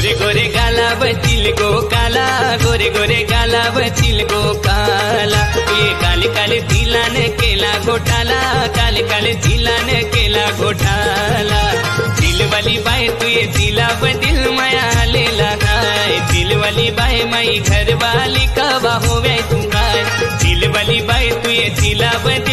गोरे गोरे गाला बचिल गो काला गोरे गोरे गाला बचिल गो काला ये काले काले तिला ने केला घोटाला काले काले तिला ने केला घोटाला दिल वाली बाय तू ये दिला बदिल माया लेला काय दिल वाली बाय माई घर वाली कवा होवे तू काय दिल वाली बाय तू ये दिला बदिल